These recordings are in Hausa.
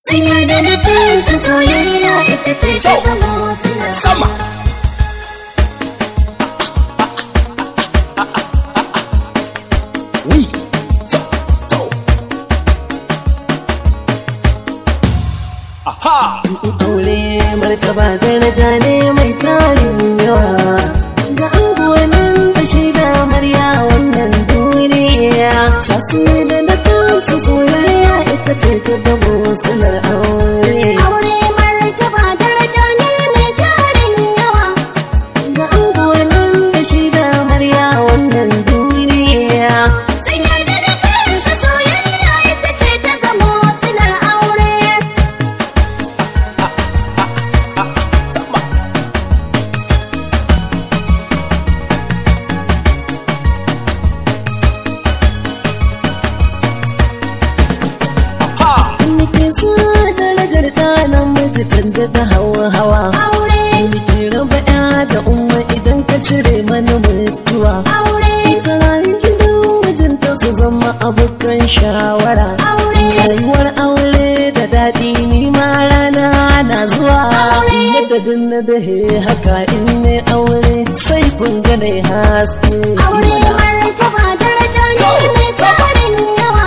sun yarda da kansu soyayya ita ce ta zama suna sama wi to to aha aure martaba daraja ne mai tarin yawa ga angonin da shi da amarya wannan duniya tasiri da na kansu soyayya ita ce ta dabo silar aure aure martaba daraja ne mai tarin yawa ga angonin da shi da amarya wannan duniya sun yarda da kansu soyayya ita ce ta zama silar aure ha nake so darajar ta namiji canja da hawa hawa aure nake raba ya da umma idan ka cire mana mutuwa aure ta rayu gidan mijinta su zama abokan shawara aure rayuwar aure da daɗi ni ma rana na zuwa Aure. yadda dun na dahe haka in ne aure sai kun gane haske aure martaba daraja ne mai tarin yawa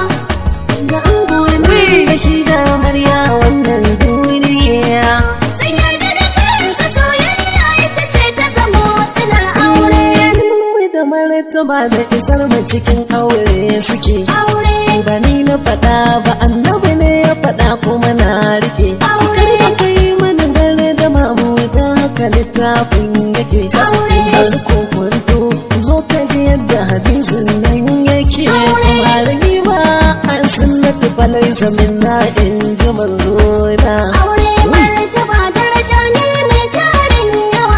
ga angonin da shi da amarya wannan duniya sun yarda da kansu soyayya ita ce ta zama silar aure Mai da martaba da isar mu cikin aure suke aure ba ni na faɗa ba annabi ne ya faɗa kuma na rike Aure. Kar ka yi mana dare da mamu da haka littafin yake Aure. Jar ko kwanto zo ka ji yadda hadisin nan yake Aure. ba ragi ba an sunnatu falai zamin na in ji manzo na aure martaba daraja ne mai tarin yawa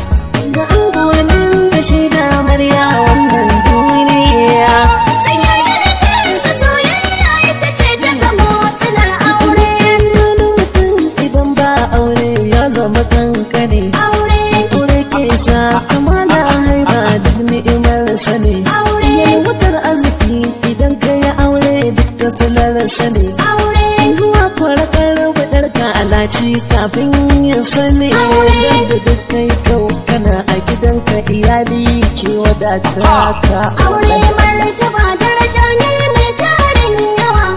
ga angonin da shi da amarya wannan duniya sun yarda da kansu soyayya ita ce ta zama silar aure wani mutum idan ba aure ya zama kankane aure aure ke sa amana haiba duk ni'imar sani Aure. wutar arziki idan ka yi aure duk ta salar sani aure zuwa kwarakar buɗarka alaci kafin yin sani Aure. da duk kai kau kana a gidanka iyali ke wadata ka aure martaba daraja ne mai tarin yawa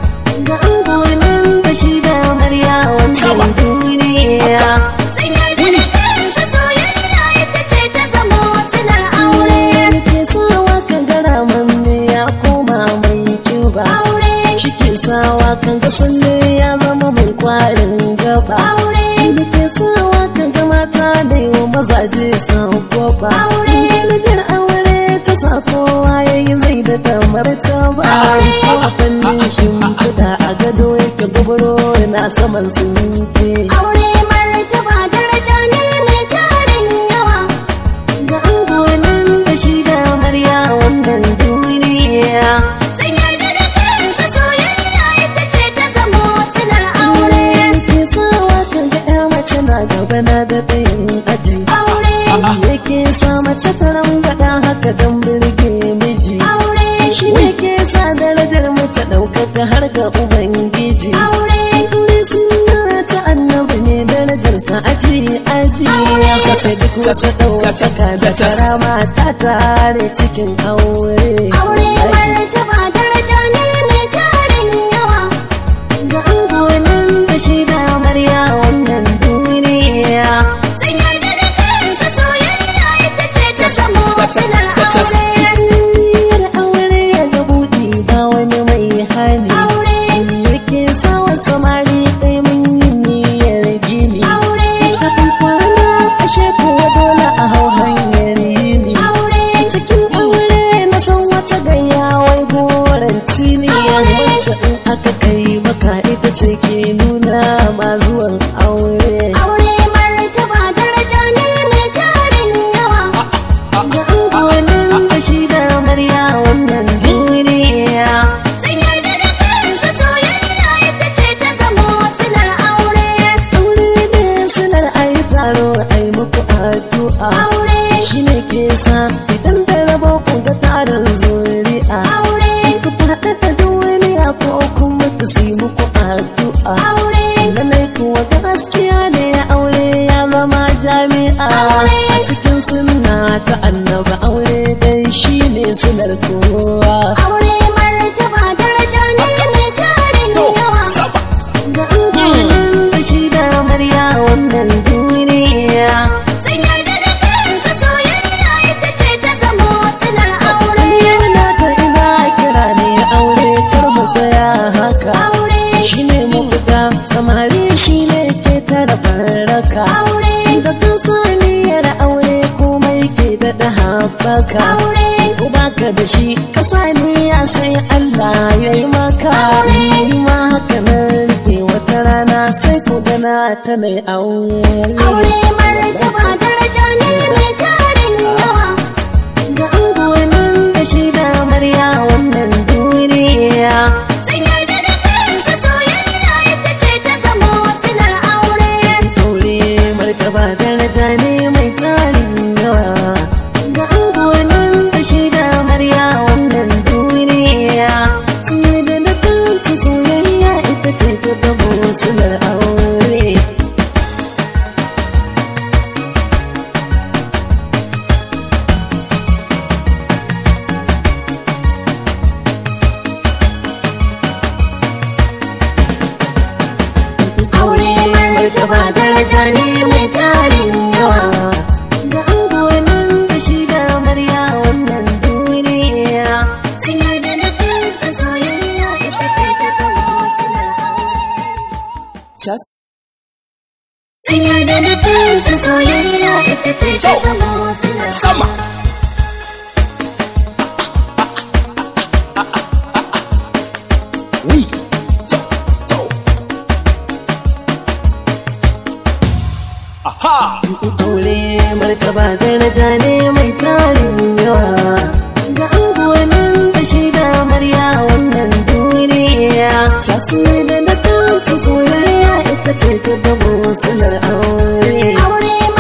ga angonin da shi da amarya Sama. wannan duniya sun yarda da kansu soyayya ita ce ta zama silar aure ke sawa kan gara manne ya koma mai kiba aure shi ke sawa kan ga sanne ya zama mai kwarin gaba aure ke sawa kan ga mata da yi wa mazaje san kofa Aure. darajar aure ta sa kowa ya yi zai da tamar ta ba Aure. ko a fannin shimfiɗa a gado yake gubaro na saman tsinke aure martaba daraja ne mai tarin yawa ga angonin da shi da amarya wannan duniya sun yarda da kansu soyayya ita ce ta zama silar aure ke sawa kan ga ya mace na gaba na da ɗayan aji aure yake sa mace ta rangada haka don birge miji aure shi ne ke sa darajar mu ta ɗaukaka har ga ubangiji aure Aure suna ta annabi ne darajarsa aji aji ya kasa duk wata ɗaukaka da karama ta tare cikin aure aure martaba daraja ne mai tarin yawa ga angonin da shi da amarya wannan duniya sun yarda da kansu soyayya ita ce ta zama silar aure Niyyar aure ya ga buɗi ba wani mai hani aure yake sawa samari ɗaya mun yi niyyar gini aure kafin kwana ashe kuwa dole a hau hanyar yini aure cikin aure na san wata gayya wai goron tini Aure. wacce in aka kai maka ita ce ke nuna ma zuwan aure aure martaba daraja ne mai tarin yawa ga angonin da shi da amarya wannan duniya sun yarda da kansu soyayya ita ce ta zama silar aure aure ne silar ayi taro ayi muku addu'a aure shi ne ke sa idan da rabo ku ga tarin zuri'a aure su faɗa da duniya ko kuma ta si muku addu'a aure gaskiya ne aure ya zama jami'a Aure. a cikin sunna ta annaba aure dai shine sunar kowa Aure martaba daraja ne mai tarin to yawa. sama ga an da shi da amarya wannan duniya Sun yarda da kansu soyayya ita ce ta zamo silar aure. Yana ta ina kira ne aure kar mu tsaya haka Aure, shine mafita samari shine ke tara baraka aure, da kan saniyar aure komai ke daɗa haɓaka aure, ko baka da shi ka saniya sai Allah ya yi maka Aure. ni ma haka nan ke wata rana sai ku gana ta mai aure aure martaba daraja ne mai tarin yawa. ga angonin da shi da amarya wannan duniya Sun yarda da kansu soyayya ita ce ta zamo silar aure. aure martaba daraja ne mai tarin yawa ga angonin da shi da amarya wannan duniya sun yi da na kansu soyayya ita ce ta zamo silar aure Aure martaba daraja ne mai tarin yawa. ga angonin da shi da amarya wannan duniya Sun yarda da kansu soyayya ita ce ta zamo silar aure. Sun yarda da kansu soyayya ita ce ta zamo silar sama wi to to aha aure martaba daraja ne mai tarin yawa ga angonin da shi da amarya wannan duniya sasu da na kansu soyayya ita ce ta gabo silar aure Aure